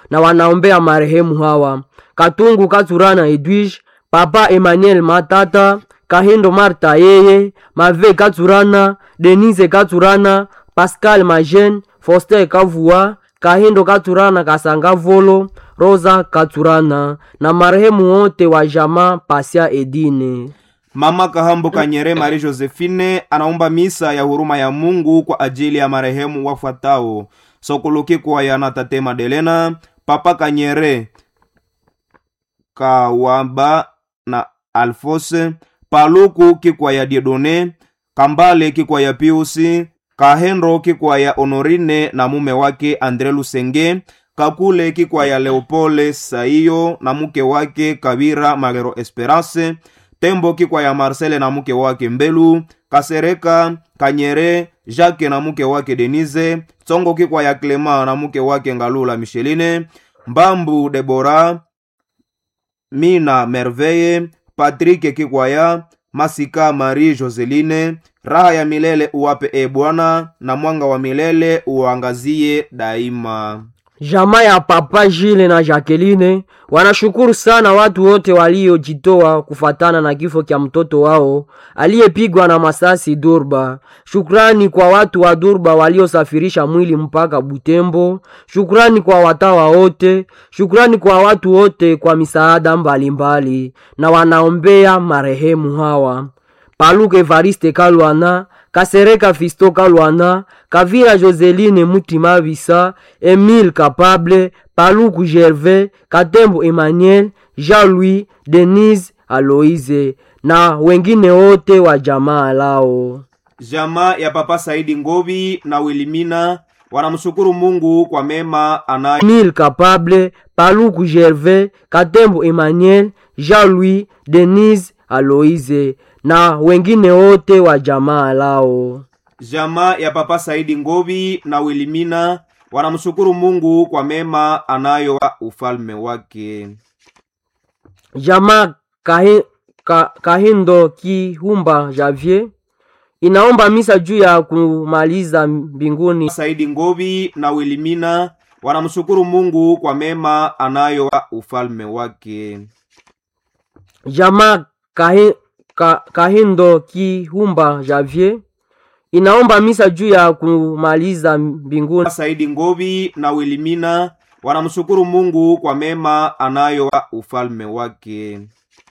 na wanaombea marehemu hawa Katungu Katurana Edwige, Papa Emmanuel Matata, Kahindo Marta yeye, Mave Katurana, Denise Katurana, Pascal Majen, Foster Kavua, Kahindo Katurana Kasanga Volo, Rosa Katurana na marehemu wote wa jamaa Pasia Edine. Mama Kahambo Kanyere Marie Josephine anaomba misa ya huruma ya Mungu kwa ajili ya marehemu wafuatao: Sokoloki kwa yana Tate Madelena, Papa Kanyere Kawamba na Alfose, Paluku kikwa ya Diedone, Kambale kikwa ya Piusi, Kahendro kikwa ya Honorine na mume wake Andre Lusenge, Kakule kikwa ya Leopole Saiyo na mke wake Kabira Magero Esperance, Tembo kikwa ya Marcele na mke wake Mbelu, Kasereka Kanyere Jacques na mke wake Denise, Tsongo kikwa ya Clement na mke wake Ngalula Micheline, Mbambu Debora, Mina Merveille, Patrick Kikwaya, Masika Marie Joseline, raha ya milele uwape e Bwana, na mwanga wa milele uangazie daima. Jamaa ya Papa Jile na Jacqueline wanashukuru sana watu wote waliojitoa kufatana na kifo kya mtoto wao aliyepigwa na masasi Durba. Shukrani kwa watu wa Durba waliosafirisha mwili mpaka Butembo. Shukrani kwa watawa wote. Shukrani kwa watu wote kwa misaada mbalimbali, na wanaombea marehemu hawa Paluke Evariste Kalwana, Kasereka Fisto Kalwana, Kavira Joseline Mutima Bisa, Emile Capable, Paluku Gervais, Katembo Emmanuel, Jean-Louis, Denise Aloise na wengine wote wa jamaa lao. Jamaa ya Papa Saidi Ngobi na Wilimina wanamshukuru Mungu kwa mema anayo Emile Capable, Paluku Gervais, Katembo Emmanuel, Jean-Louis, Denise Aloise na wengine wote wa jamaa lao. Jamaa ya Papa Saidi Ngobi na Wilimina wanamshukuru Mungu kwa mema anayo wa ufalme wake. Jamaa kahi, ka, Kahindo Kihumba Javier inaomba misa juu ya kumaliza mbinguni. Saidi Ngobi na Wilimina wanamshukuru Mungu kwa mema anayo wa ufalme wake. Jamaa kahi, ka, Kahindo Kihumba Javier inaomba misa juu ya kumaliza mbinguni. Saidi Ngobi na Wilimina wanamshukuru Mungu kwa mema anayo wa ufalme wake.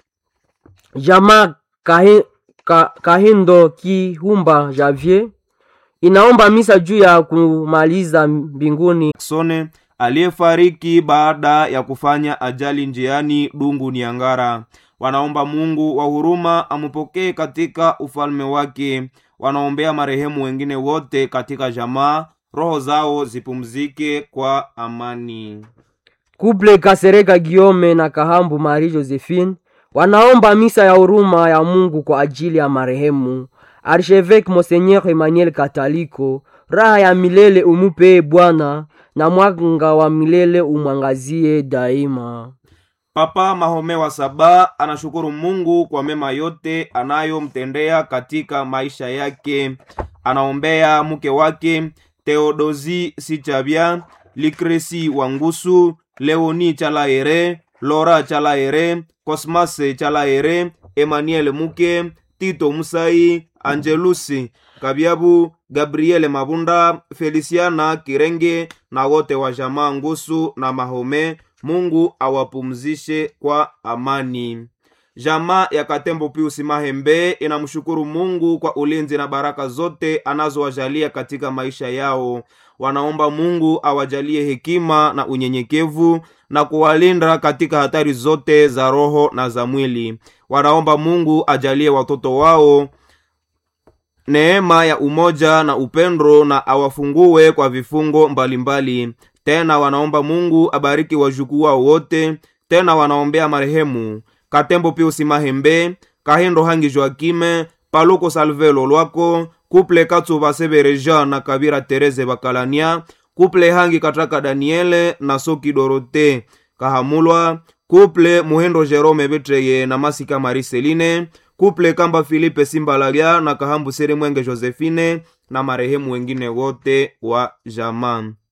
Jamaa kahi, ka, Kahindo Kihumba Javier inaomba misa juu ya kumaliza mbinguni. Sone aliyefariki baada ya kufanya ajali njiani Dungu Niangara. Wanaomba Mungu wa huruma amupokee katika ufalme wake. Wanaombea marehemu wengine wote katika jamaa, roho zao zipumzike kwa amani. Kuple Kasereka Giome na Kahambu Marie Josephine wanaomba misa ya huruma ya Mungu kwa ajili ya marehemu Archevêque Monseigneur Emmanuel Kataliko. Raha ya milele umupee Bwana, na mwanga wa milele umwangazie daima. Papa Mahome wa Saba anashukuru Mungu kwa mema yote anayomtendea katika maisha yake. Anaombea mke wake Theodosi Sichabia, Likresi Wangusu, Leoni Chalaere, Lora Chalaere, Cosmas Chalaere, Emmanuel Muke, Tito Musai, Angelusi Kabiabu, Gabriele Mabunda, Feliciana Kirenge na wote wa jamaa Ngusu na Mahome. Mungu awapumzishe kwa amani. Jamaa ya Katembo Piusi Mahembe inamshukuru Mungu kwa ulinzi na baraka zote anazowajalia katika maisha yao. Wanaomba Mungu awajalie hekima na unyenyekevu na kuwalinda katika hatari zote za roho na za mwili. Wanaomba Mungu ajalie watoto wao neema ya umoja na upendo na awafungue kwa vifungo mbalimbali mbali. Tena wanaomba Mungu abariki wajukuu wao wote. Tena wanaombea marehemu Katembo Piusi Mahembe, Kahindo Hangi Joakime, Paluko Salvelo Lwako, Kuple Katsuba Sebere Jean na Kabira Tereze Bakalania, Kuple Hangi Kataka Daniele na Soki Dorote Kahamulwa, Kuple Muhendo Jerome Betreye na Masika Mariseline, Kuple Kamba Filipe Simbalagya na Kahambu Sere Mwenge Josephine na marehemu wengine wote wa jamaa.